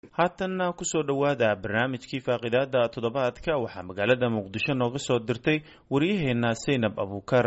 haatanna kusoo dhowaada barnaamijkii faaqidaada toddobaadka waxaa magaalada muqdisho nooga soo dirtay waryaheena saynab abuukar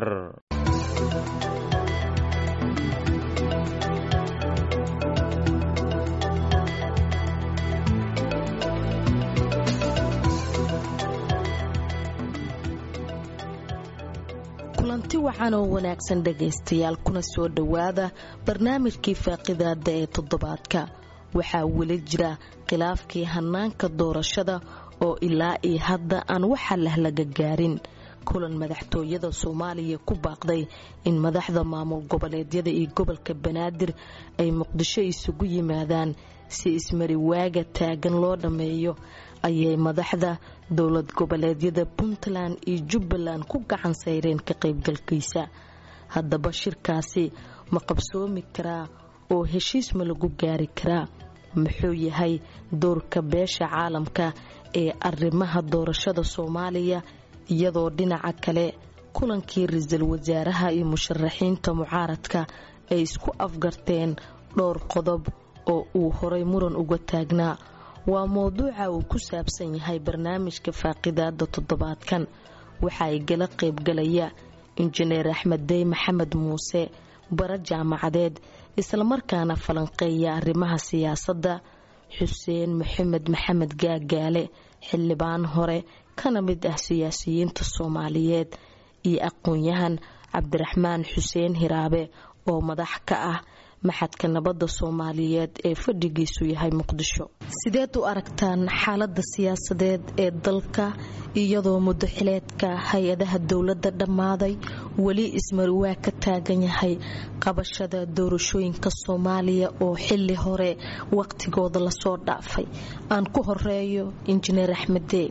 kulanti wacan oo wanaagsan dhegaystayaal kuna soo dhowaada barnaamijkii faaqidaada ee toddobaadka waxaa weli jira khilaafkii hanaanka doorashada oo ilaa iyo hadda aan waxa lah laga gaarin kulan madaxtooyada soomaaliya ku baaqday in madaxda maamul goboleedyada iyo gobolka banaadir ay muqdisho isugu yimaadaan si ismari waaga taagan loo dhammeeyo ayay madaxda dowlad goboleedyada puntland iyo jubbaland ku gacan sayreen ka qaybgalkiisa haddaba shirkaasi ma qabsoomi karaa oo heshiis ma lagu gaari karaa muxuu yahay doorka beesha caalamka ee arrimaha doorashada soomaaliya iyadoo dhinaca kale kulankii ra-iisul wasaaraha iyo musharaxiinta mucaaradka ay isku afgarteen dhowr qodob oo uu horay muran uga taagnaa waa mowduuca uu ku saabsan yahay barnaamijka faaqidaada toddobaadkan waxa ay gala qaybgalaya injineer axmed dey maxamed muuse bara jaamacadeed islamarkaana falanqeeya arrimaha siyaasadda xuseen maxamed maxamed gaagaale xildhibaan hore kana mid ah siyaasiyiinta soomaaliyeed iyo aqoon-yahan cabdiraxmaan xuseen hiraabe oo madax ka ah maxadka nabadda soomaaliyeed ee fadhigiisu yahay muqdisho sideed u aragtaan xaalada siyaasadeed ee dalka iyadoo muddo xileedka hay-adaha dowladda dhammaaday weli ismariwaa ka taagan yahay qabashada doorashooyinka soomaaliya oo xili hore waqtigooda lasoo dhaafay aan ku horeeyo injineer axmedee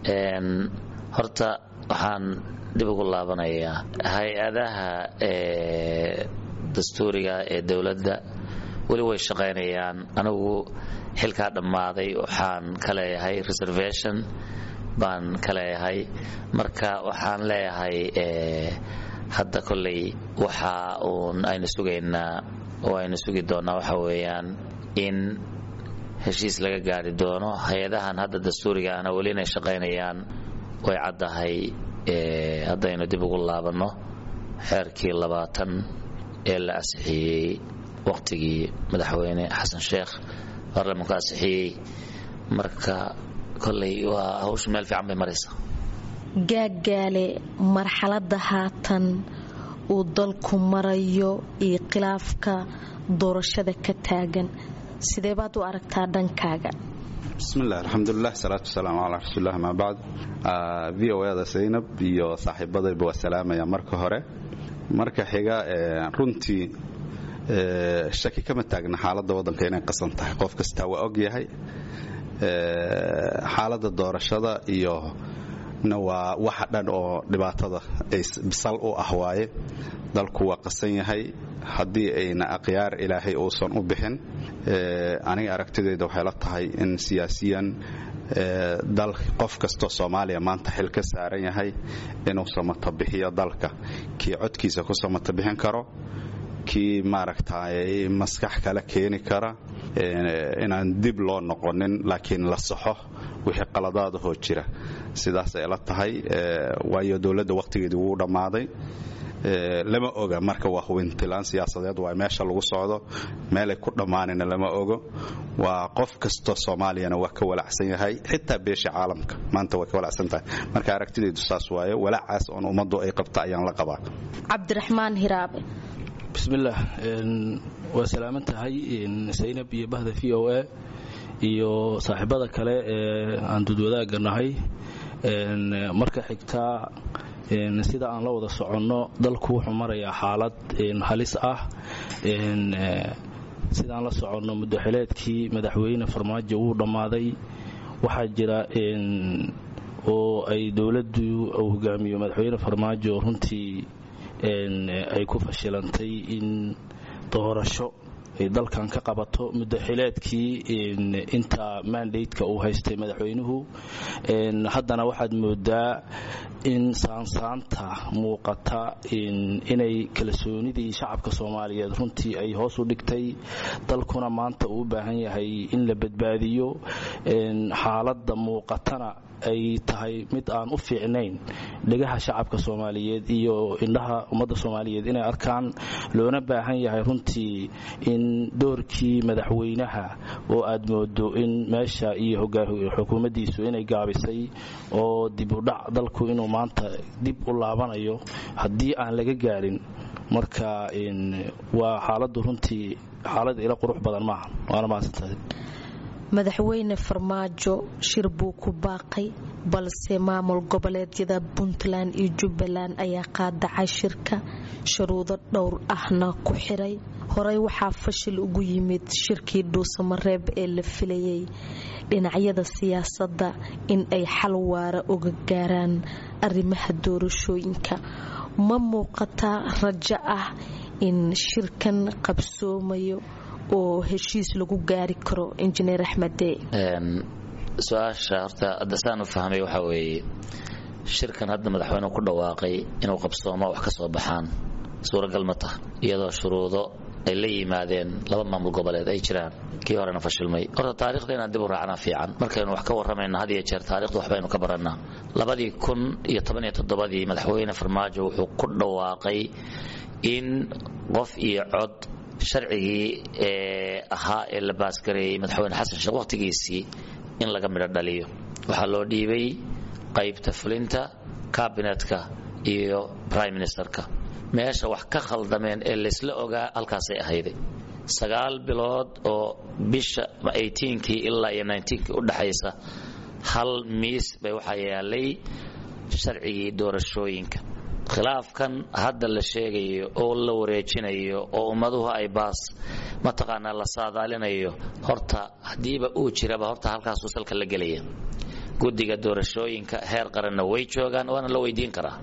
horta waxaan dib ugu laabanayaa hay-adaha dastuuriga ee dowladda weli way shaqaynayaan anigu xilkaa dhammaaday waxaan ka leeyahay reservation baan ka leeyahay marka waxaan leeyahay hadda kolley waxa uun aynu sugaynaa oo aynu sugi doonnaa waxa weeyaan in heshiis laga gaari doono hay-adahan hadda dastuuriga ahna weli inay shaqaynayaan way caddahay haddaynu dib ugu laabanno xeerkii labaatan ee la asixiyey waqtigii madaxweyne xasan sheekh baarlamanku asixiyey marka kolley waa hawsha meel fiican bay maraysaa gaagaale marxaladda haatan uu dalku marayo iyo khilaafka doorashada ka taagan sidee baad u aragtaa dhankaaga bismillahi alxamdulilah salaatu wasalaamu calaa rasuulilah amaa bacd v o ada zaynab iyo saaxiibadayba waa salaamaya marka hore marka xiga runtii shaki kama taagna xaaladda waddanka inay qasan tahay qof kastaa waa og yahay xaaladda doorashada iyo na waa waxa dhan oo dhibaatada bisal u ah waaye dalku waa qasan yahay haddii ayna akhyaar ilaahay uusan u bixin aniga aragtidayda waxay la tahay in siyaasiyan dal qof kastoo soomaaliya maanta xil ka saaran yahay inuu samatabixiyo dalka kii codkiisa ku samatabixin karo kii maaragtay maskax kale keeni kara inaan dib loo noqonin laakiin la saxo wixii qaladaadahoo jira sidaasay la tahay waayo dowladda wakhtigeedii wuu dhammaaday lama oga marka waa hubintilaan siyaasadeed waa meesha lagu socdo meelay ku dhammaanina lama ogo waa qof kastoo soomaaliyana waa ka walacsan yahay xitaa beesha caalamka maanta way ka walacsan tahay marka aragtidaydu saas waaye walaacaas oon ummaddu ay qabta ayaan la qabaa cabdiraxmaan hiraabe bismillaah waa salaaman tahay saynab iyo bahda v o a iyo saaxiibada kale ee aan dudwadaaga nahay marka xigtaa sida aan la wada soconno dalku wuxuu marayaa xaalad halis ah sidaan la soconno muddoxileedkii madaxweyne farmaajo wuu dhammaaday waxaa jira oo ay dowladdu uu hogaamiyo madaxweyne farmaajo runtii ay ku fashilantay in doorasho ay dalkan ka qabato muddo xileedkii inta mandateka uu haystay madaxweynuhu haddana waxaad moodaa in saansaanta muuqata inay kalsoonidii shacabka soomaaliyeed runtii ay hoos u dhigtay dalkuna maanta uu u baahan yahay in la badbaadiyo xaaladda muuqatana ay tahay mid aan u fiicnayn dhegaha shacabka soomaaliyeed iyo indhaha ummadda soomaaliyeed inay arkaan loona baahan yahay runtii in doorkii madaxweynaha oo aad moodo in meesha iyo xukuumaddiisu inay gaabisay oo dib u dhac dalku inuu maanta dib u laabanayo haddii aan laga gaarin marka waa xaaladdu runtii xaalad ila qurux badan maaha waana mahadsantahay madaxweyne farmaajo shir buu ku baaqay balse maamul goboleedyada puntland iyo jubbaland ayaa qaadacay shirka shuruudo dhowr ahna ku xiray horey waxaa fashil ugu yimid shirkii dhuusamareeb ee la filayay dhinacyada siyaasadda in ay xal waara uga gaaraan arrimaha doorashooyinka ma muuqataa rajo ah in shirkan qabsoomayo oo heshiis lagu gaari karo injineer axmede su-aasha horta adasaan u fahmay waxaa weeye shirkan hadda madaxweynuhu ku dhawaaqay inuu qabsoomo wax ka soo baxaan suuragal ma taha iyadoo shuruudo ay la yimaadeen laba maamul goboleed ay jiraan kii horena fashilmay horta taarikhda inaan dib u raacnaa fiican markaynu wax ka warramayna had iyo jeer taarikhda waxbaynu ka barannaa labadii kun iyo toban iyo toddobadii madaxweyne farmaajo wuxuu ku dhawaaqay in qof iyo cod sharcigii ee ahaa ee la baasgareeyey madaxweyne xasan sheekh wakhtigiisii in laga midho dhaliyo waxaa loo dhiibay qaybta fulinta kabinetka iyo brime ministerka meesha wax ka khaldameen ee laysla ogaa halkaasay ahayday sagaal bilood oo bisha kii ilaa iyo kii u dhaxaysa hal miis bay waxaa yaalay sharcigii doorashooyinka khilaafkan hadda la sheegayo oo la wareejinayo oo ummaduhu ay baas mataqaanaa la saadaalinayo horta haddiiba uu jiraba horta halkaasuu salka la gelaya guddiga doorashooyinka heer qaranna way joogaan waana la weydiin karaa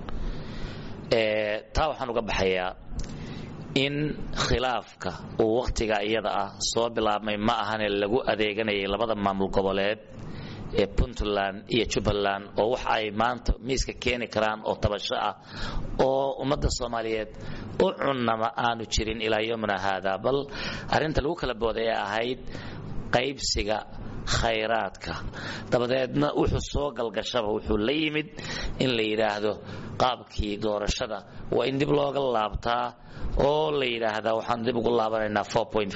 taa waxaan uga baxayaa in khilaafka uu wakhtiga iyada ah soo bilaabmay ma ahane lagu adeeganayay labada maamul goboleed ee puntland iyo jubbaland oo wax ay maanta miiska keeni karaan oo tabasho ah oo ummadda soomaaliyeed u cunnama aanu jirin ilaa yomina haada bal arrinta lagu kala booday ee ahayd qaybsiga khayraadka dabadeedna wuxuu soo galgashaba wuxuu la yimid in la yidhaahdo qaabkii doorashada waa in dib looga laabtaa oo la yidhaahdaa waxaan dib ugu laabanaynaa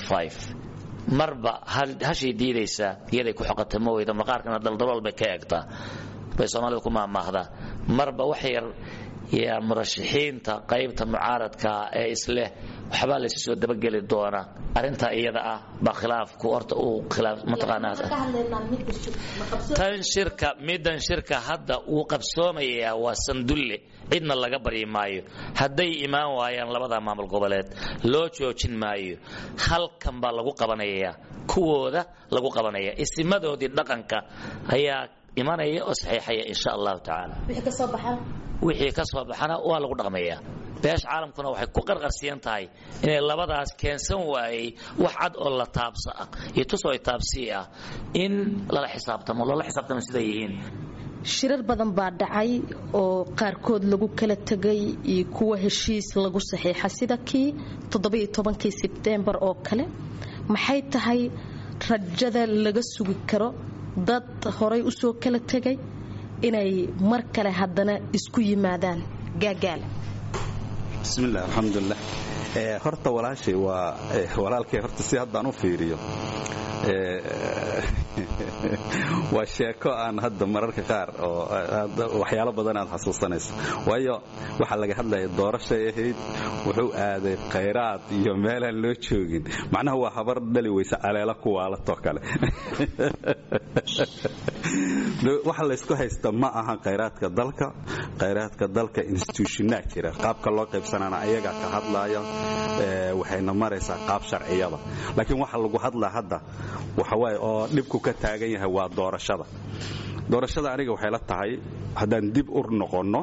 marba hashay diidaysaa iyaday ku xoqata ma weyda maqaarkana daldalool bay ka eegtaa bay soomaalida ku maahmaahdaa marba wax yar yaa murashaxiinta qaybta mucaaradka ee isleh waxbaa laysu soo dabageli doona arrintaa iyada ah baa khilaafku horta uu khilaaf mataqaanaa tan shirka middan shirka hadda uu qabsoomayaa waa sandulle cidna laga baryi maayo hadday imaan waayaan labada maamul goboleed loo joojin maayo halkan baa lagu qabanayaa kuwooda lagu qabanaya isimadoodii dhaqanka ayaa imanaya oo saxiixaya insha allahu tacaala wixii ka soo baxana waa lagu dhaqmayaa beesha caalamkuna waxay ku qarqarsiyan tahay inay labadaas keensan waayey wax cad oo la taabsa ah iyo tusoo taabsii ah in lala xisaabtamo loola xisaabtamo siday yihiin shirar badan baa dhacay oo qaarkood lagu kala tegay iyo kuwa heshiis lagu saxiixa sida kii toddobaiyo-tobankii sebtembar oo kale maxay tahay rajada laga sugi karo dad horay usoo kala tegay inay mar kale haddana isku yimaadaan gaagaala bismillahi alxamdulilah horta walaashay waa walaalkay horta si haddaan u fiiriyo waa sheeko aan hadda mararka qaar oo waxyaalo badan aad xasuusanayso waayo waxaa laga hadlaya doorashay ahayd wuxuu aaday khayraad iyo meelaan loo joogin macnaha waa habar dhali weysa caleela ku waalatoo kale waxa laysku haysta ma aha khayraadka dalka khayraadka dalka institutionaa jira qaabka loo qaybsanana ayagaa ka hadlaya waxayna maraysaa qaab sharciyada laakiin waxa lagu hadlaa hadda waxawaaye oo dhibku ka taagan yahay waa doorashada doorashada aniga waxay la tahay haddaan dib u noqonno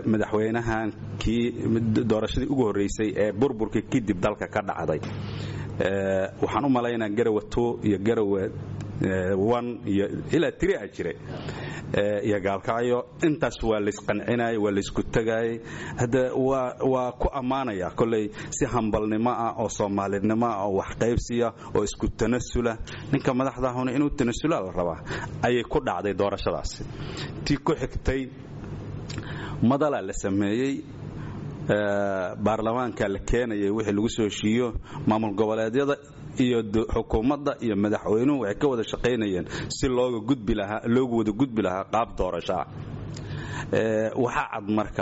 madaxweynahan kii doorashadii ugu horraysay ee burburkii kadib dalka ka dhacday waxaan u malaynaa garawa two iyo garawa one iyo ilaa tiri a jira iyo gaalkacyo intaas waa laysqancinayay waa laysku tagaayay hadda waa ku ammaanaya kolley si hambalnimo ah oo soomaalinimo ah oo waxqaybsiya oo isku tanasula ninka madaxdahuna inuu tanasula la rabaa ayay ku dhacday doorashadaasi tii ku xigtay madalaa la sameeyey baarlamaanka la keenayay wixii lagu soo heshiiyo maamul goboleedyada iyo xukuumadda iyo madaxweynuhu waxay ka wada shaqaynayeen si looga gudbi lahaa loogu wada gudbi lahaa qaab doorashaa waxaa cad marka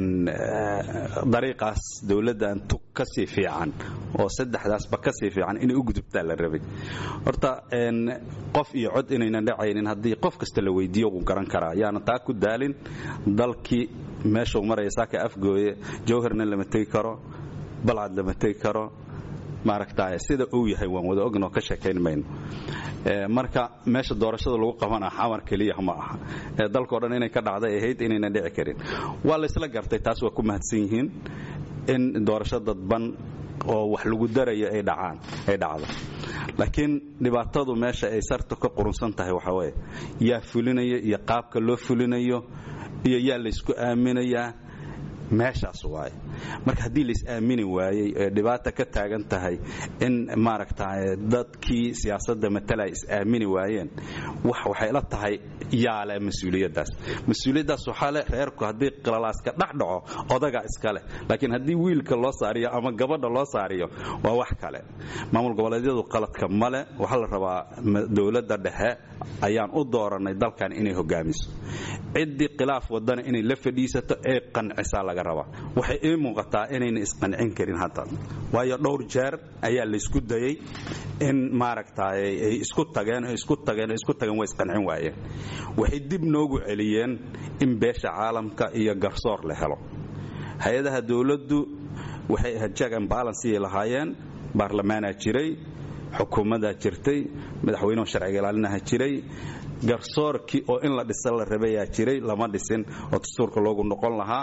dariiqaas dowladdan tug ka sii fiican oo saddexdaasba ka sii fiican inay u gudubtaa la rabay horta qof iyo cod inaynan dhacaynin haddii qof kasta la weydiiyo wuu garan karaa yaana taa ku daalin dalkii meeshuu maraya saaka afgooye jawharna lama tegi karo balcad lama tegi karo maaragta sida uu yahay waan wada ognoo ka sheekayn mayno marka meesha doorashada lagu qabana xamar keliya ma aha dalkao dhan inay ka dhacday ahayd inaynan dhici karin waa laysla gartay taas waa ku mahadsan yihiin in doorasho dadban oo wax lagu darayo ay dhacaan ay dhacdo laakiin dhibaatadu meesha ay sartu ka qurunsan tahay waxa weeye yaa fulinayo iyo qaabka loo fulinayo iyo yaa laysku aaminayaa meeshaas waaye marka haddii lais aamini waayey ee dhibaata ka taagan tahay in maaragta dadkii siyaasadda matala is aamini waayeen wax waxay la tahay yaale mas-uuliyaddaas mas-uuliyaddaas waxaa leh reerku haddii qilalaaska dhex dhaco odaga iska leh laakiin haddii wiilka loo saariyo ama gabadha loo saariyo waa wax kale maamul goboleedyadu qaladka male waxaa la rabaa dowladda dhexe ayaan u dooranay dalkan inay hogaamiso ciddii khilaaf wadana inay la fadhiisato ee qancisaa laga rabaa waxay ii muuqataa inayna isqancin karin hadda waayo dhowr jeer ayaa laysku dayey in maaragta ay isku tageen isku tageen isku tageen way isqancin waayeen waxay dib noogu celiyeen in beesha caalamka iyo garsoor la helo hay-adaha dowladdu waxay ahayd jack and balanceyay lahaayeen baarlamaanaa jiray xukuumadaa jirtay madaxweynuhu sharciga ilaalinaha jiray garsoorkii oo in la dhisa la rabayaa jiray lama dhisin oo dastuurka loogu noqon lahaa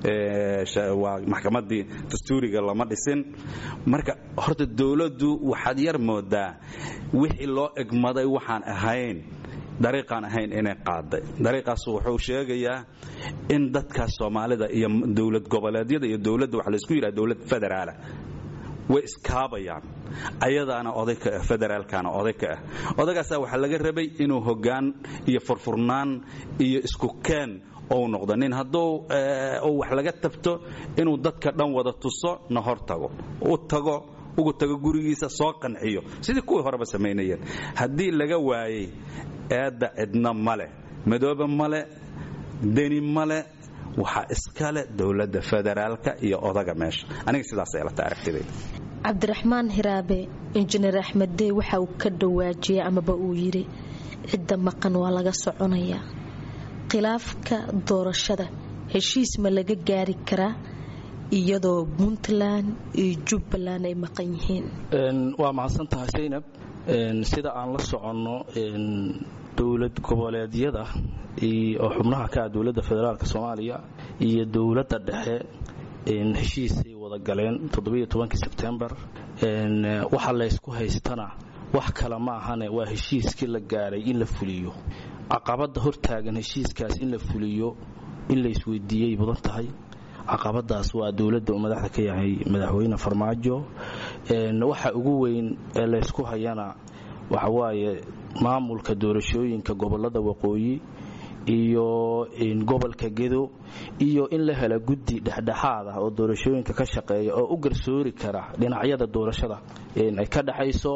waa maxkamadii dastuuriga lama dhisin marka horta dowladdu waxaad yar moodaa wixii loo egmaday waxaan ahayn dariiqaan ahayn inay qaaday dariiqaas wuxuu sheegayaa in dadkaas soomaalida iyo dowlad goboleedyada iyo dowladda waxa laysku yidhaha dowlad federaala way iskaabayaan ayadaana oday ka ah federaalkana oday ka ah odagaasaa waxaa laga rabay inuu hoggaan iyo furfurnaan iyo isku keen ou noqdo nin hadduu uu wax laga tabto inuu dadka dhan wada tuso na hor tago u tago ugu tago gurigiisa soo qanciyo sidii kuwii horeba samaynayeen haddii laga waayey eedda cidna male madoobe male deni male waxaa iskale dowladda federaalka iyo odaga meesha aniga sidaasay ilata aragtidayda cabdiraxmaan hiraabe injineer axmed dey waxa uu ka dhawaajiyey amaba uu yidhi cidda maqan waa laga soconayaa khilaafka doorashada heshiis ma laga gaari karaa iyadoo puntland iyo jubbaland ay maqan yihiin waa mahadsan tahay saynab sida aan la soconno dowlad goboleedyada oo xubnaha ka ah dowladda federaalk soomaaliya iyo dowladda dhexe heshiisay wada galeen sebtembar waxa laysku haystana wax kale ma ahane waa heshiiskii la gaaray in la fuliyo caqabada hortaagan heshiiskaas in la fuliyo in la isweydiiyey mudan tahay caqabadaas waa dowladda uu madaxda ka yahay madaxweyne farmaajo waxa ugu weyn ee laysku hayana waxawaaye maamulka doorashooyinka gobolada waqooyi iyo gobolka gedo iyo in la hela guddi dhexdhexaad ah oo doorashooyinka ka shaqeeya oo u garsoori kara dhinacyada doorashada ay ka dhexayso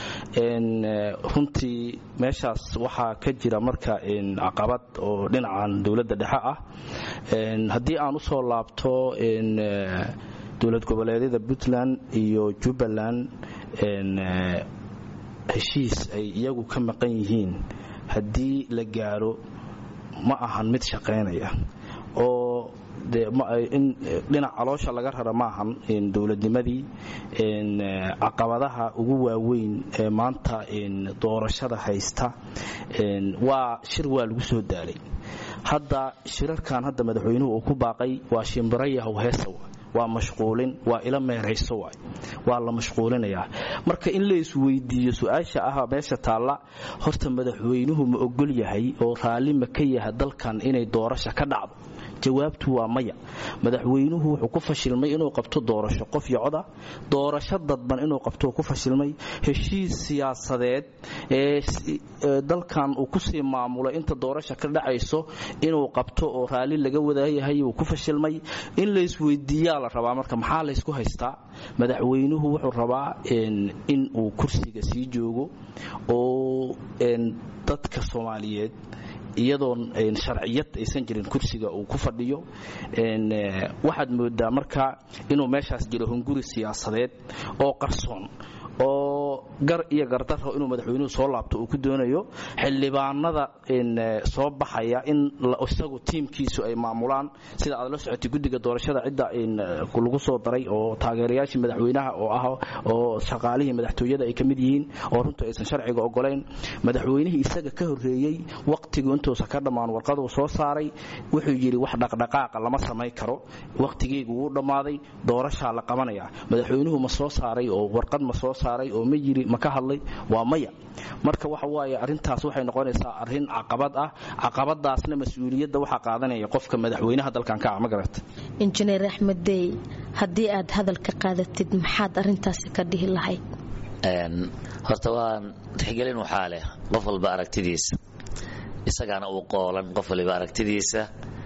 runtii meeshaas waxaa ka jira marka caqabad oo dhinacan dowladda dhexe ah haddii aan usoo laabto dowlad goboleedyada puntland iyo jubbaland heshiis ay iyagu ka maqan yihiin haddii la gaaro ma ahan mid shaqaynaya oo dhinac caloosha laga rara maahan dowladnimadii caqabadaha ugu waaweyn ee maanta doorashada haysta waa shir waa lagu soo daalay hadda shirarkan hadda madaxweynuhu uu ku baaqay waa shimbirayahow heesa waa mashquulin waa ila meerayso waay waa la mashquulinayaa marka in la isweydiiyo su-aasha ah meesha taalla horta madaxweynuhu ma ogol yahay oo raalli ma ka yaha dalkan inay doorasha ka dhacdo jawaabtu waa maya madaxweynuhu wuxuu ku fashilmay inuu qabto doorasho qof iyo coda doorasho dadban inuu qabto ku fashilmay heshiis siyaasadeed ee dalkan uu kusii maamulo inta doorasha ka dhacayso inuu qabto oo raalli laga wadaayahay uu ku fashilmay in la isweydiiyaa la rabaa marka maxaa laysku haystaa madaxweynuhu wuxuu rabaa in uu kursiga sii joogo oo dadka soomaaliyeed iyadoon sharciyad aysan jirin kursiga uu ku fadhiyo waxaad moodaa marka inuu meeshaas jiro hunguri siyaasadeed oo qarsoon oo gar iyo gardaro inuu madaxweynuhu soo laabto uu ku doonayo xildhibaanada soo baxaya in isagu tiimkiisu ay maamulaan sida aad la socotay guddiga doorashada cidda lagu soo daray oo taageerayaashii madaxweynaha oo ah oo shaqaalihii madaxtooyada ay ka mid yihiin oo runtu aysan sharciga ogolayn madaxweynihii isaga ka horreeyey waqtigu intuusa ka dhammaan warqaduu soo saaray wuxuu yidhi wax dhaqdhaqaaqa lama samayn karo waqtigeygu wuu dhammaaday doorashaa la qabanaya madaxweynuhu ma soo saaray oo warqad ma soo saaray oo ma yiri ma ka hadlay waa maya marka waxa waaye arrintaas waxay noqonaysaa arrin caqabad ah caqabadaasna mas-uuliyadda waxaa qaadanaya qofka madaxweynaha dalkan ka ah ma garata injineer axmed dey haddii aad hadalka qaadatid maxaad arrintaasi ka dhihi lahayd horta waan tixgelin waxaa leh qof walba aragtidiisa isagaana uu qoolan qof waliba aragtidiisa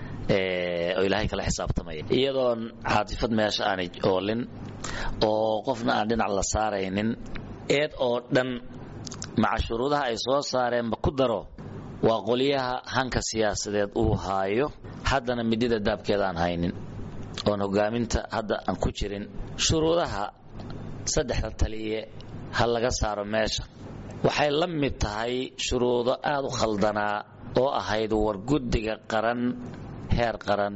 oo ilaahay kala xisaabtamaya iyadoon caatifad meesha aanay oolin oo qofna aan dhinac la saaraynin eed oo dhan maca shuruudaha ay soo saareenba ku daro waa qolyaha hanka siyaasadeed uu haayo haddana midida daabkeeda aan haynin oon hogaaminta hadda aan ku jirin shuruudaha saddexda taliye ha laga saaro meesha waxay la mid tahay shuruudo aad u khaldanaa oo ahayd war guddiga qaran heer qaran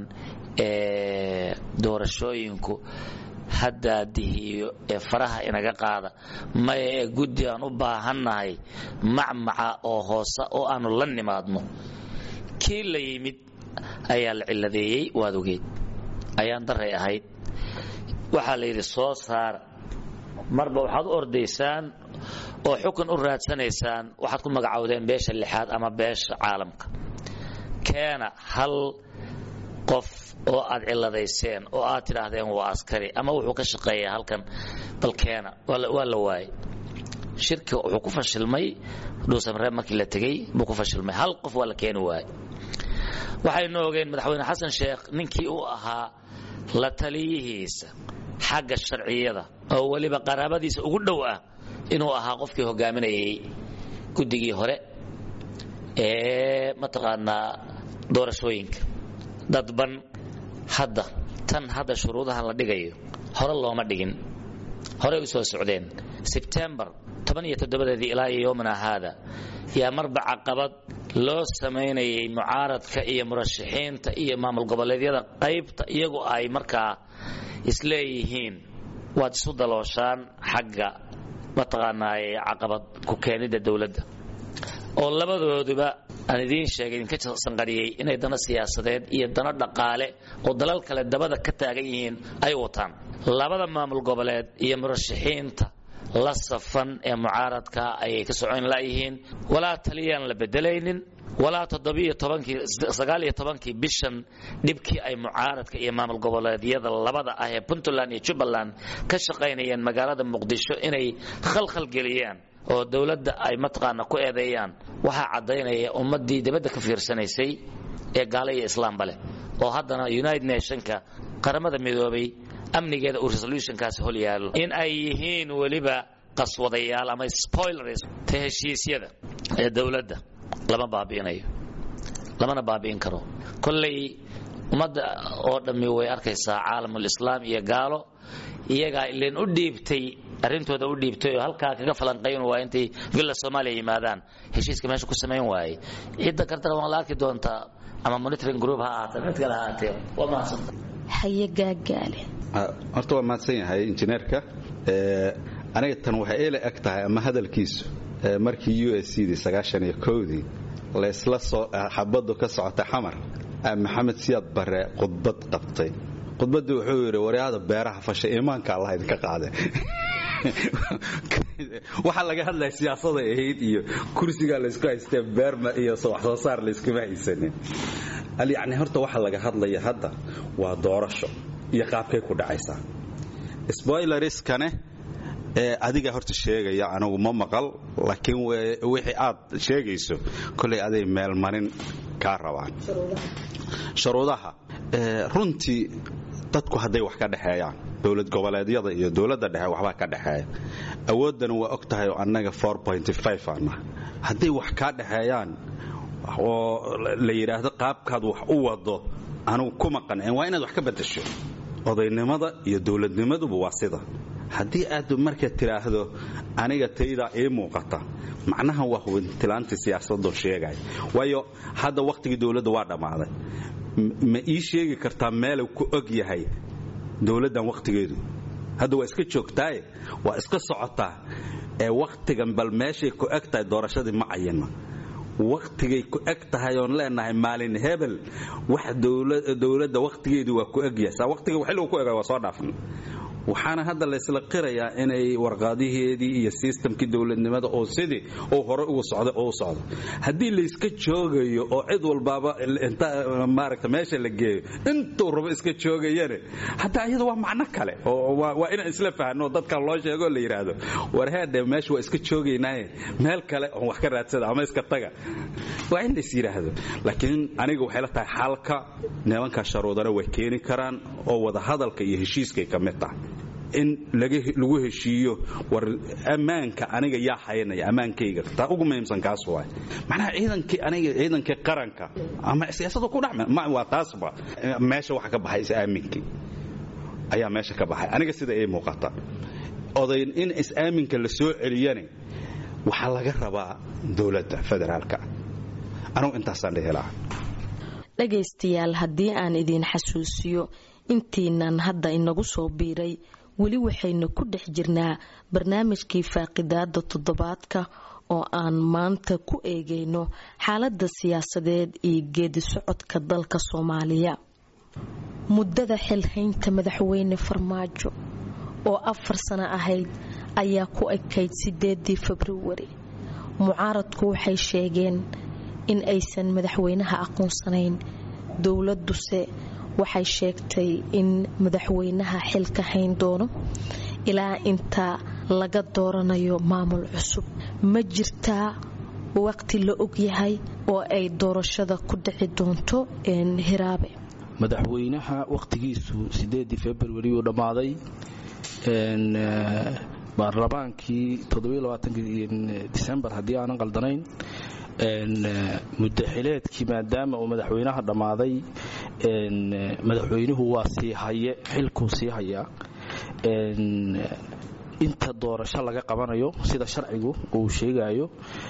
ee doorashooyinku haddaadihiyo ee faraha inaga qaada maya ee guddi aan u baahannahay macmaca oo hoose oo aanu la nimaadno kii la yimid ayaa la ciladeeyey waad ogeed ayaan daray ahayd waxaa la yidhi soo saara marba waxaad u ordaysaan oo xukun u raadsanaysaan waxaad ku magacowdeen beesha lixaad ama beesha caalamka keena hal qof oo aad ciladayseen oo aad tidhaahdeen waa askari ama wuxuu ka shaqeeyaa halkan balkeena waa la waayey shirki wuxuu ku fashilmay dhuusamree markii la tegey buu ku fashilmay hal qof waa la keeni waayey waxaynu ogeen madaxweyne xasan sheekh ninkii uu ahaa la taliyihiisa xagga sharciyada oo weliba qaraabadiisa ugu dhow ah inuu ahaa qofkii hogaaminayay guddigii hore ee mataqaanaa doorashooyinka dadban hadda tan hadda shuruudaha la dhigayo hore looma dhigin horey u soo socdeen sebtembar tobaniyotoddobadeedii ilaa iyo yowmana haada yaa marba caqabad loo samaynayay mucaaradka iyo murashaxiinta iyo maamul goboleedyada qaybta iyagu ay markaa isleeyihiin waad isu dalooshaan xagga mataqaanaaye caqabad ku keenidda dowladda oo labadooduba aan idiin sheegay idinka sanqariyey inay dano siyaasadeed iyo dano dhaqaale oo dalal kale dabada ka taagan yihiin ay wataan labada maamul goboleed iyo murashaxiinta la safan ee mucaaradka ayay ka socon layihiin walaa taliyaan la bedelaynin walaa todobiyotobankii tobankii bishan dhibkii ay mucaaradka iyo maamul goboleedyada labada ah ee puntland iyo jubbaland ka shaqaynayeen magaalada muqdisho inay khalkhal geliyaan oo dowladda ay mataqaana ku eedeeyaan waxaa caddaynaya ummaddii dibadda ka fiirsanaysay ee gaala iyo islaamba leh oo haddana united nationka qaramada midoobay amnigeeda uu resolutionkaasi hol yaallo in ay yihiin weliba qaswadayaal ama spoilers ta heshiisyada ee dowladda lama baabi'inayo lamana baabi'in karo kolley ummadda oo dhammi way arkaysaa caalamul islaam iyo gaalo iyagaa ileen u dhiibtay arrintooda u dhiibtay oo halkaa kaga falanqayn waa intay villa soomaaliya yimaadaan heshiiska meesha ku samayn waayey cidda kartana waan la arki doontaa ama monitoring group ha ahaatee mid kale ha ahaatee waa mahadsanta haye gaagaale horta waa mahadsan yahay injineerka aniga tan waxay ila eg tahay ama hadalkiisu markii u s cdii sagaashan iyo kowdii laysla soo xabadu ka socota xamar maxamed siyaad bare khudbad qabtay khudbaddii wuxuu yidhi waryaada beeraha fasha iimaanka allah idinka qaade waxaa laga hadlaya siyaasaday ahayd iyo kursigaa laysku haystee beerma iyo wax soo saar layskuma haysanin yacni horta waxa laga hadlaya hadda waa doorasho iyo qaabkay ku dhacaysaa spoileriskane ee adiga horta sheegaya anigu ma maqal laakiin wixii aad sheegayso kolay aday meelmarin kaa rabaan shuruudaha runtii dadku hadday wax ka dhexeeyaan dowlad goboleedyada iyo dowladda dhexe waxbaa ka dhexeeya awooddana waa og tahay oo annaga ana hadday wax kaa dhexeeyaan oo la yidhaahdo qaabkaad wax u wado anugu kuma qancin waa inaad wax ka bedasho odaynimada iyo dowladnimaduba waa sida haddii aad marka tidhaahdo aniga taydaa ii muuqata macnaha waa hubintilaantii siyaasadoo sheegaya waayo hadda wakhtigii dowladda waa dhammaaday ma ii sheegi kartaa meelu ku og yahay dowladdan wakhtigeedu hadda waa iska joogtaaye waa iska socotaa ee wakhtigan bal meeshay ku eg tahay doorashadii ma cayina wakhtigay ku eg tahay oon leenahay maalin hebel wax dowladda wakhtigeedu waa ku egyahay saa wakhtiga xilligu ku ega waa soo dhaafna waxaana hadda laysla qirayaa inay warqaadiheedii iyo sistamkii dowladnimada oo sidii oo hore ugu socda oo u socdo haddii layska joogayo oo cid walbaaba inta maaragta meesha la geeyo intuu rabo iska joogayane hataa iyada waa macno kale oo waa inaan isla fahno dadkan loo sheego la yidhaahdo warheedhe meesha waa iska joogaynaaye meel kale oon wax ka raadsada ama iska taga waa in lays yidhaahdo laakiin aniga waxay la tahay xalka nimankaa sharuudana way keeni karaan oo wadahadalka iyo heshiiskay ka mid tahay in lagu heshiiyo war ammaanka aniga yaa haynaya ammaankayga taa ugu muhiimsan kaas waay macnaha ciidankii aniga ciidankii qaranka ama siyaasadu ku dhacma waa taasba meesha waxa ka baxay is-aaminkii ayaa meesha ka baxay aniga sida ii muuqata odayn in is-aaminka la soo celiyane waxaa laga rabaa dowladda federaalka anugu intaasaan dhihi lahaa dhagaystayaal haddii aan idiin xasuusiyo intiinan hadda inagu soo biiray weli waxaynu ku dhex jirnaa barnaamijkii faaqidaada toddobaadka oo aan maanta ku eegayno xaalada siyaasadeed iyo geedi socodka dalka soomaaliya muddada xilhaynta madaxweyne farmaajo oo afar sano ahayd ayaa ku ekayd sideedii februari mucaaradku waxay sheegeen in aysan madaxweynaha aqoonsanayn dowladuse waxay sheegtay in madaxweynaha xilka hayn doono ilaa inta laga dooranayo maamul cusub ma jirtaa waqti la ogyahay oo ay doorashada ku dhici doonto hiraabe madaxweynaha wakhtigiisu sideedii februari uu dhammaaday baarlamaankii disembar haddii aanan qaldanayn muddaxileedkii maadaama uu madaxweynaha dhammaaday madaxweynuhu waa sii haye xilkuu sii hayaa inta doorasho laga qabanayo sida sharcigu uu sheegayo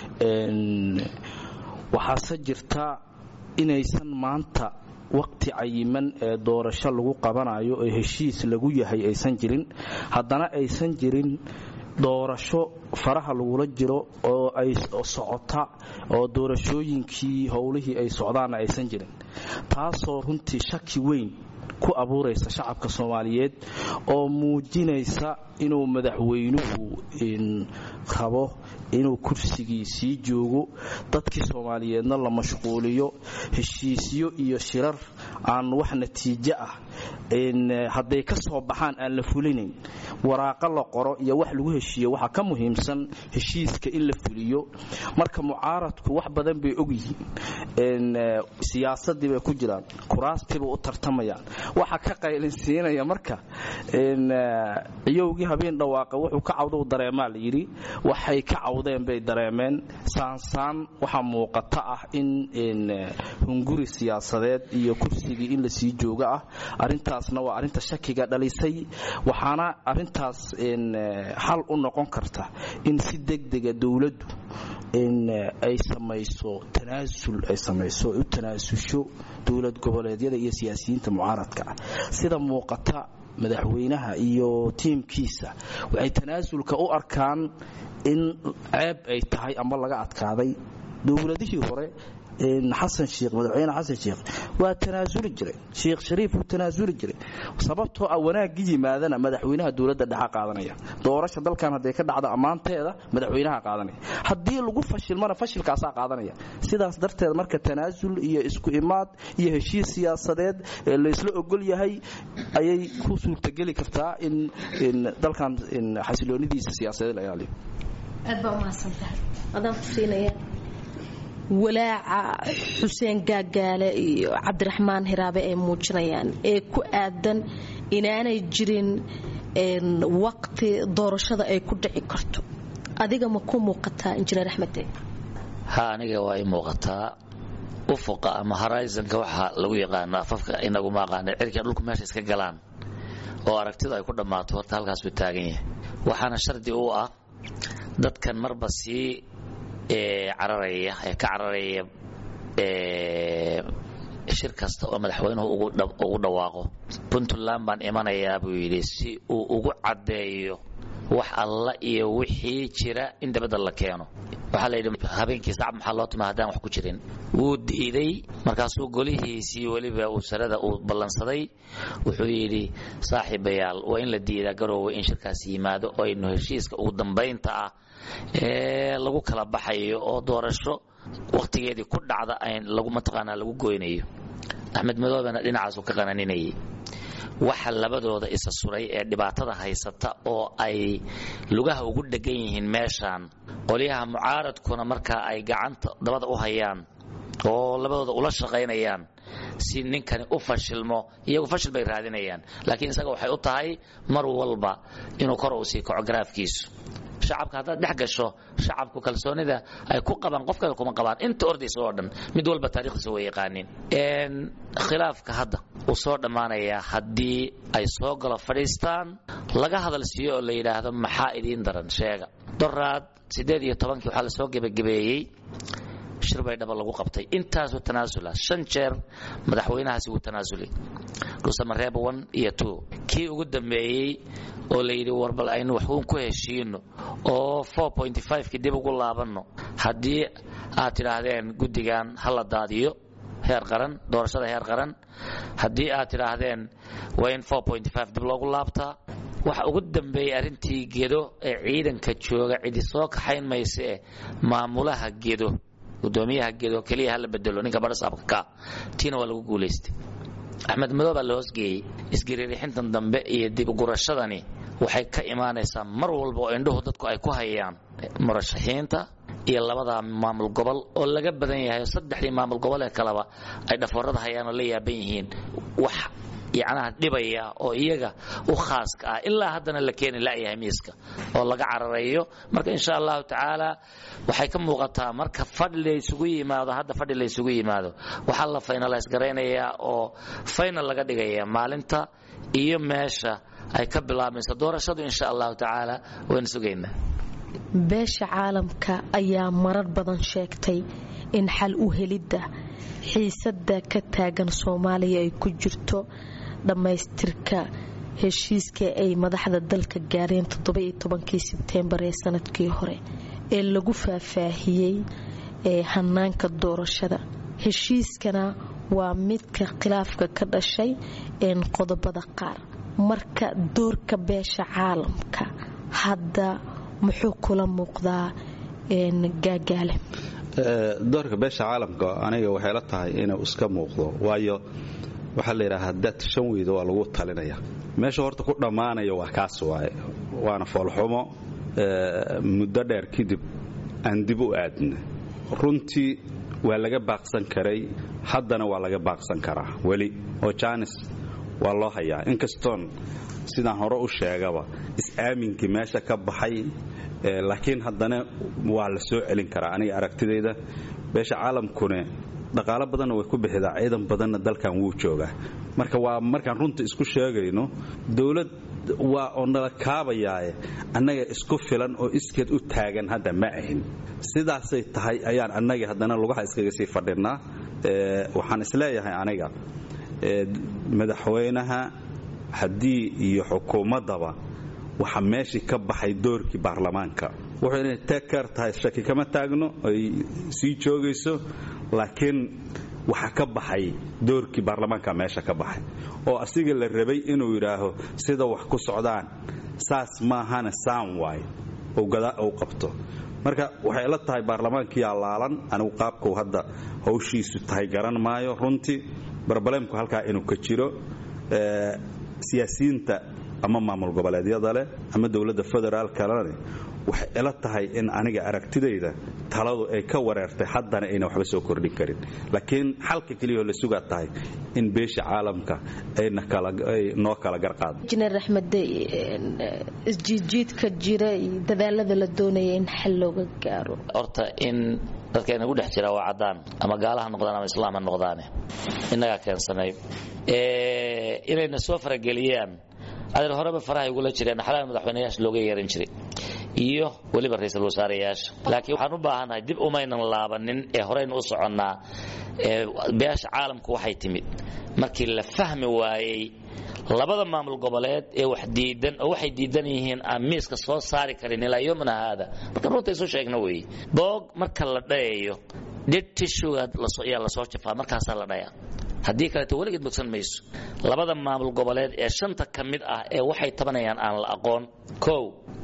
waxaase jirta inaysan maanta waqti cayiman ee doorasho lagu qabanayo ee heshiis lagu yahay aysan jirin haddana aysan jirin doorasho faraha lagula jiro oo ay socota oo doorashooyinkii howlihii ay socdaanna aysan jirin taasoo runtii shaki weyn ku abuuraysa shacabka soomaaliyeed oo muujinaysa inuu madaxweynuhu rabo inuu kursigii sii joogo dadkii soomaaliyeedna la mashquuliyo heshiisyo iyo shirar aan wax natiijo ah hadday ka soo baxaan aan la fulinayn waraaqo la qoro iyo wax lagu heshiiyo waxaa ka muhiimsan heshiiska in la fuliyo marka mucaaradku wax badan bay ogyihiin siyaasadii bay ku jiraan kuraastiiba u tartamayaan waxa ka qaylinsiinaya marka ciyowgii habeen dhawaaqa wuxuu ka cawdou dareemaa la yidhi waxay ka cawdeen bay dareemeen saansaan waxaa muuqata ah in hunguri siyaasadeed iyo kursigii in lasii joogo ah arintaasna waa arinta shakiga dhalisay waxaana arintaas xal u noqon karta in si degdega dowladdu ay samayso tanaasul ay samayso u tanaasusho dowlad goboleedyada iyo siyaasiyiinta mucaaradka ah sida muuqata madaxweynaha iyo tiimkiisa waxay tanaasulka u arkaan in ceeb ay tahay ama laga adkaaday dowladihii hore xasan sheikh madaxweyne xasan sheikh waa tanaasuli jiray sheikh shariif wuu tanaasuli jiray sababtoo ah wanaagga yimaadana madaxweynaha dowladda dhexa qaadanaya doorasha dalkan hadday ka dhacdo ammaanteeda madaxweynaha qaadanaya haddii lagu fashilmana fashilkaasaa qaadanaya sidaas darteed marka tanaasul iyo isku imaad iyo heshiis siyaasadeed ee laysla ogol yahay ayay ku suurtageli kartaa in dalkan xasiloonidiisa siyaasadeed la ilaaliyo aad baa umahadsantahay adaan ku siinaya walaaca xuseen gaagaale iyo cabdiraxmaan hiraabe ay muujinayaan ee ku aadan inaanay jirin waqti doorashada ay ku dhici karto adiga ma ku muuqataa injineer axmede ha aniga waa i muuqataa ufuqa ama horizonka waxaa lagu yaqaano afafka inaguma aqaana cirka dhulku meesha iska galaan oo aragtidu ay ku dhammaato horta halkaas buu taagan yahay waxaana shardi u ah dadkan marba sii cararaya ee ka cararaya shir kasta oo madaxweynuhu ugu dhawaaqo puntland baan imanayaa buu yidhi si uu ugu caddeeyo wax alla iyo wixii jira in dabadda la keeno waxaa la yidhi habeenkii sacab maxaa loo tuma haddaan wax ku jirin wuu diiday markaasuu golihiisii weliba uu sarada uu ballansaday wuxuu yidhi saaxiibayaal waa in la diidaa garoowe in shirkaas yimaado oo aynu heshiiska ugu dambaynta ah ee lagu kala baxayo oo doorasho wakhtigeedii ku dhacda lagu mataqaanaa lagu goynayo axmed madoobena dhinacaasuu ka qananinayay waxa labadooda isa suray ee dhibaatada haysata oo ay lugaha ugu dhegan yihiin meeshaan qolyaha mucaaradkuna markaa ay gacanta dabada u hayaan oo labadooda ula shaqaynayaan si ninkani u fashilmo iyagu fashil bay raadinayaan laakiin isaga waxay u tahay mar walba inuu kor uu sii kaco garaafkiisu shacabka haddaad dhex gasho shacabku kalsoonida ay ku qabaan qof kale kuma qabaan inta ordaysa oo dhan mid walba taarikhdiisa way yaqaaniin khilaafka hadda uu soo dhammaanayaa haddii ay soo galo fadhiistaan laga hadal siiyo oo la yidhaahdo maxaa idiin daran sheega doraad siddeed iyo tobankii waxaa lasoo gebagabeeyey shir bay dhaba lagu qabtay intaasuu tanaasula shan jeer madaxweynahaasi wuu tanaasulay dhuusamareeb one iyo two kii ugu dambeeyey oo la yidhi warbal aynu waxuun ku heshiino oo four point five-kii dib ugu laabanno haddii aad tidhaahdeen guddigan ha la daadiyo heer qaran doorashada heer qaran haddii aad tidhaahdeen waa in four point five dib loogu laabtaa waxa ugu dambeeyey arrintii gedo ee ciidanka jooga cidi soo kaxayn maysa eh maamulaha gedo gudoomiyaha gedo keliya hala bedelo ninka barasaabka ka tiina waa lagu guulaystay axmed madow baa la hoosgeeyey isgariirixintan dambe iyo dibugurashadani waxay ka imaanaysaa mar walba oo indhuhu dadku ay ku hayaan murashaxiinta iyo labada maamul gobol oo laga badan yahay oo saddexdii maamul gobol ee kaleba ay dhafoorada hayaan oo la yaaban yihiin wax yacnaha dhibaya oo iyaga u khaaska ah ilaa haddana la keeni la'yahay miiska oo laga cararayo marka insha allahu tacaala waxay ka muuqataa marka fadhi laysugu yimaado hadda fadhi laysugu yimaado waxaa la finalays garaynayaa oo final laga dhigaya maalinta iyo meesha ay ka bilaabmayso doorashadu insha allahu tacaala waynu sugaynaa beesha caalamka ayaa marar badan sheegtay in xal u helidda xiisadda ka taagan soomaaliya ay ku jirto dhammaystirka heshiiska ay madaxda dalka gaareen todobayotobankii sebteembar ee sanadkii hore ee lagu faahfaahiyey ee hanaanka doorashada heshiiskana waa midka khilaafka ka dhashay een qodobada qaar marka doorka beesha caalamka hadda muxuu kula muuqdaa gaagaale doorka beesha caalamka aniga waxay la tahay inuu iska muuqdo waayo waxaa la yidhaha dad shan weyda waa lagu talinaya meesha horta ku dhammaanaya waa kaas waaye waana foolxumo muddo dheer kadib aan dib u aadna runtii waa laga baaqsan karay haddana waa laga baaqsan karaa weli oo jaanis waa loo hayaa inkastoon sidaan hore u sheegaba is-aaminkii meesha ka baxay laakiin haddana waa la soo celin karaa aniga aragtidayda beesha caalamkune dhaqaalo badanna way ku bixidaa ciidan badanna dalkan wuu joogaa marka waa markaan runta isku sheegayno dowlad waa oo nala kaabayaaye annaga isku filan oo iskeed u taagan hadda ma ahin sidaasay tahay ayaan annagii haddana lugaha iskaga sii fadhinaa waxaan isleeyahay aniga madaxweynaha haddii iyo xukuumaddaba waxa meeshii ka baxay doorkii baarlamaanka wuxuu inay teker tahay shaki kama taagno ay sii joogayso laakiin waxaa ka baxay doorkii baarlamaanka meesha ka baxay oo asiga la rabay inuu yidhaaho sida wax ku socdaan saas maahana saan waay uu qabto marka waxay la tahay baarlamaankiyaa laalan anigu qaabkau hadda hawshiisu tahay garan maayo runtii barbalemku halkaa inuu ka jiro siyaasiyiinta ama maamul goboleedyada leh ama dowladda federaalkalene waxay ila tahay in aniga aragtidayda taladu ay ka wareertay haddana ayna waxba soo kordhin karin laakiin xalka keliyao la sugaa tahay in beesha caalamka ay noo kala garqaado injineer axmed isjiidjiidka jira iyo dadaalada la doonaya in xal looga gaaro horta in dadka inagu dhex jira waa caddaan ama gaalaha noqdaan ama islaam ha noqdaane innagaa keensanay inayna soo farageliyaan adeer horeba faraha igula jireen xalaal madaxweynayaasha looga yeeran jiray iyo weliba ra-iisul wasaareyaasha laakiin waxaan u baahannahay dib umaynan laabanin ee horeynu u soconnaa beesha caalamku waxay timid markii la fahmi waayey labada maamul goboleed ee wax diidan oo waxay diidan yihiin aan miiska soo saari karin ilaa yomina haada marka runta isu sheegna weeye boog marka la dhayayo dhid tishuga ayaa lasoo jafaa markaasaa la dhayaa haddii kaleeto weligeed bogsan mayso labada maamul goboleed ee shanta ka mid ah ee waxay tabanayaan aan la aqoon kow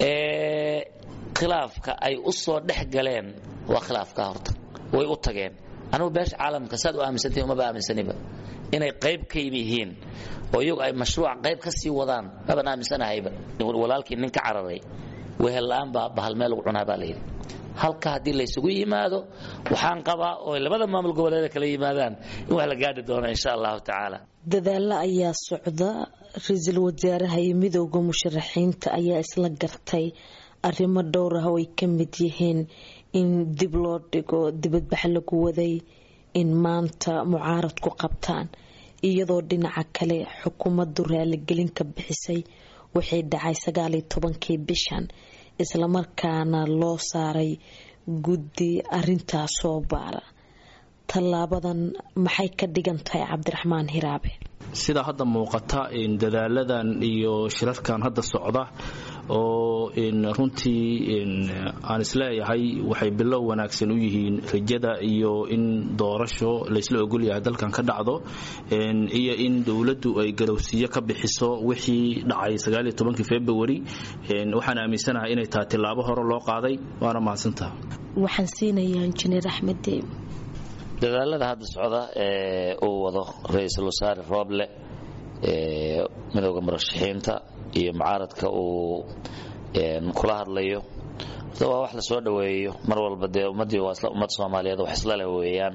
ee khilaafka ay u soo dhex galeen waa khilaafka horta way u tageen anugu beesha caalamka saad u aaminsantahi umaba aaminsaniba inay qayb ka yihiin oo iyagu ay mashruuca qayb ka sii wadaan maban aaminsanahayba walaalkii nin ka cararay wehella'aan baa bahal meel lagu cunaa baa layidhi halka haddii laysugu yimaado waxaan qabaa oo labada maamul goboleeda kala yimaadaan in wax la gaadhi doono insha allahu tacaala dadaalo ayaa socda ra-iisul wasaaraha iyo midooda musharaxiinta ayaa isla gartay arrimo dhowr ah oo ay ka mid yihiin in dib loo dhigo dibadbax lagu waday in maanta mucaarad ku qabtaan iyadoo dhinaca kale xukuumaddu raaligelin ka bixisay waxay dhacay sagaaliyo tobankii bishan islamarkaana loo saaray guddi arintaas soo baara tallaabadan maxay ka dhigan tahay cabdiraxmaan hiraabe sida hadda muuqata dadaaladan iyo shirarkan hadda socda oo runtii aan isleeyahay waxay bilow wanaagsan u yihiin rajada iyo in doorasho laysla ogolyahay dalkan ka dhacdo iyo in dowladdu ay garowsiyo ka bixiso wixii dhacay februari waxaan aaminsanahay inay tahay tilaabo hore loo qaaday waana mahadsantaha waxaan siinayaa injineer axmed deeb dadaalada hadda socda ee uu wado ra-iisul wasaare rooble ee midooda murashaxiinta iyo mucaaradka uu kula hadlayo horta waa wax lasoo dhoweeyo mar walba dee ummaddii waa ummad soomaaliyeed wax isla leh weeyaan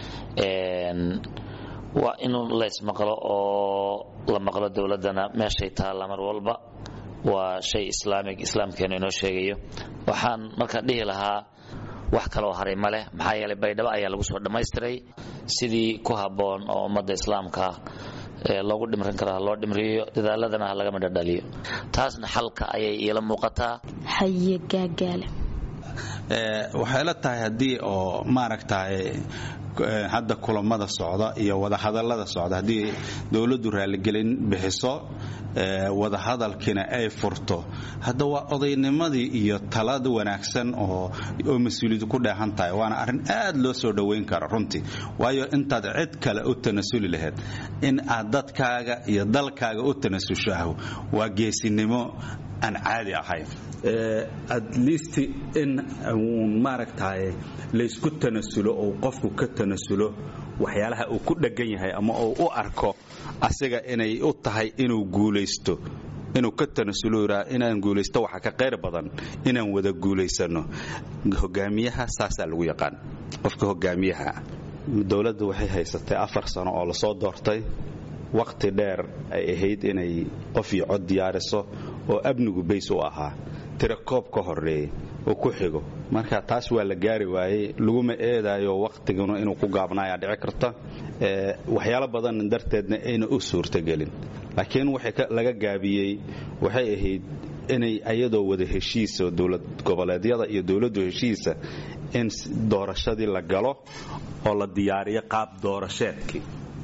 waa in laysmaqlo oo la maqlo dowladdana meeshay taalla mar walba waa shay islaamig islaamkeenu inoo sheegayo waxaan markaa dhihi lahaa wax kaloo haray ma leh maxaa yeelay baydhabo ayaa lagu soo dhammaystiray sidii ku habboon oo ummadda islaamka loogu dhimrin karo ha loo dhimriyo dadaaladana ha laga midhodhaliyo taasna xalka ayay iila muuqataa haye gaagaale waxay la tahay haddii oo maaragtay hadda kulamada socda iyo wadahadalada socda haddii dowladdu raaligelin bixiso wadahadalkiina ay furto hadda waa odaynimadii iyo talada wanaagsan oo mas-uuliyadu ku dheehan tahay waana arrin aad loo soo dhowayn kara runtii waayo intaad cid kale u tanasuli lahayd in aad dadkaaga iyo dalkaaga u tanasushaah waa geesinimo aan caadi ahayn at least in uun maaragtay laysku tanasulo ou qofku ka tanasulo waxyaalaha uu ku dheggan yahay ama uu u arko asiga inay u tahay inuu guulaysto inuu ka tanasulo yidhaa inaan guulaysto waxa ka qayr badan inaan wada guulaysano hogaamiyaha saasaa lagu yaqaan qofka hogaamiyaha dowladda waxay haysatay afar sano oo lasoo doortay waqti dheer ay ahayd inay qof iyo cod diyaariso oo amnigu bays u ahaa tira koob ka horeeya oo ku xigo marka taas waa la gaari waayey laguma eedaayo waqtiguna inuu ku gaabnaayaa dhici karta waxyaalo badan darteedna ayna u suurtagelin laakiin waxa laga gaabiyey waxay ahayd inay ayadoo wada heshiisa dowlad goboleedyada iyo dowladdu heshiisa in doorashadii la galo oo la diyaariyo qaab doorasheedkii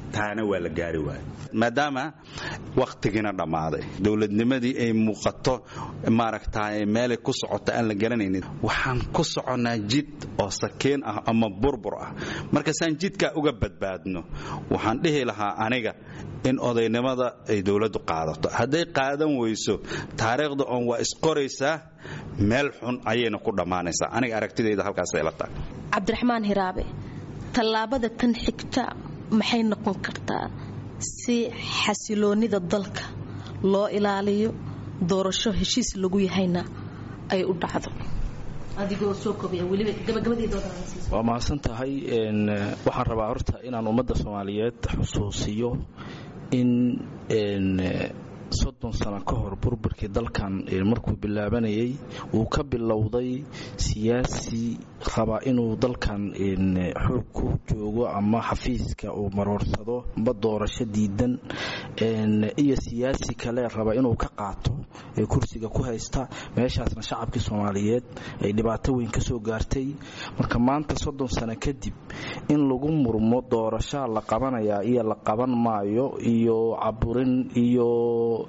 taana waa la gaari waaya maadaama wakhtigiina dhammaaday dowladnimadii ay muuqato maaragtaa meelay ku socoto aan la garanaynin waxaan ku soconnaa jid oo sakeen ah ama burbur ah markaasaan jidkaa uga badbaadno waxaan dhihi lahaa aniga in odaynimada ay dowladdu qaadato hadday qaadan weyso taariikhda oon waa isqoraysaa meel xun ayayna ku dhammaanaysaa aniga aragtidayda halkaasay la tahay cabdiraxmaan hiraabe tallaabada tan xigta maxay noqon kartaa si xasiloonnida dalka loo ilaaliyo doorasho heshiis lagu yahayna ay u dhacdo waa mahadsan tahay waxaan rabaa horta inaan ummadda soomaaliyeed xusuusiyo in soddon sano ka hor burburkii dalkan markuu bilaabanayay uu ka bilowday siyaasi raba inuu dalkan xoog ku joogo ama xafiiska uu maroorsado amba doorasho diidan iyo siyaasi kale raba inuu ka qaato ee kursiga ku haysta meeshaasna shacabkii soomaaliyeed ay dhibaato weyn ka soo gaartay marka maanta soddon sano kadib in lagu murmo doorashaa la qabanayaa iyo la qaban maayo iyo caburin iyo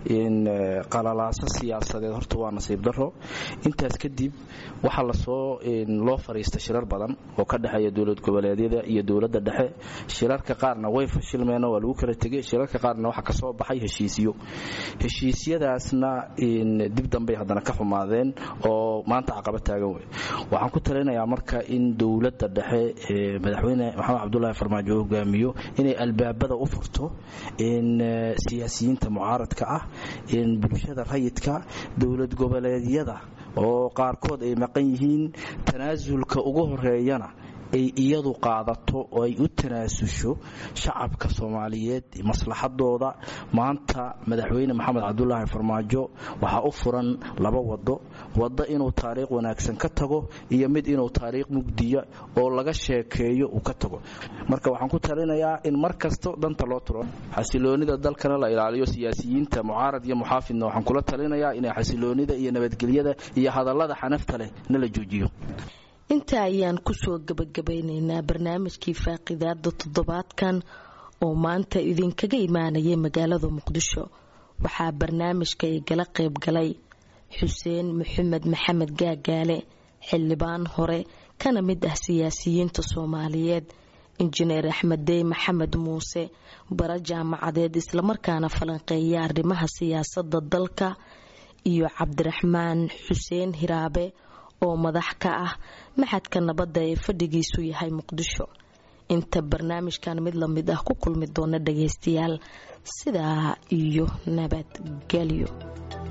qalalaaso siyaasadeed horta waa nasiib daro intaas kadib waxaa lasoo loo fariista shirar badan oo ka dhexeeya dowlad goboleedyada iyo dowladda dhexe shirarka qaarna way fashilmeen waa lagu kala tegay shirarka qaarna waxaa kasoo baxay heshiisyo heshiisyadaasna dib dambey haddana ka xumaadeen oo maanta caqaba taagan wey waxaan ku talinayaa marka in dowladda dhexe madaxweyne maxamed cabdulaahi farmaajo hogaamiyo inay albaabada u furto siyaasiyiinta mucaaradka ah bulshada rayidka dowlad goboleedyada oo qaarkood ay maqan yihiin tanaasulka ugu horeeyana ay iyadu qaadato oo ay u tanaasusho shacabka soomaaliyeed maslaxadooda maanta madaxweyne maxamed cabdulaahi farmaajo waxaa u furan laba wado wado inuu taariikh wanaagsan ka tago iyo mid inuu taariikh mugdiya oo laga sheekeeyo uu ka tago marka waxaan ku talinayaa in mar kasto danta loo turo xasiloonida dalkana la ilaaliyo siyaasiyiinta mucaarad iyo muxaafidna waxaan kula talinayaa inay xasiloonida iyo nabadgelyada iyo hadallada xanafta leh na la joojiyo intaa ayaan kusoo gabagabaynaynaa barnaamijkii faaqidaada toddobaadkan oo maanta idinkaga imaanayay magaalada muqdisho waxaa barnaamijka igala qayb galay xuseen maxamed maxamed gaagaale xildhibaan hore kana mid ah siyaasiyiinta soomaaliyeed injineer axmed dey maxamed muuse bara jaamacadeed islamarkaana falanqeeya arrimaha siyaasada dalka iyo cabdiraxmaan xuseen hiraabe oo madax ka ah maxadka nabadda ee fadhigiisu yahay muqdisho inta barnaamijkan mid lamid ah ku kulmi doona dhagaystayaal sidaa iyo nabadgelyo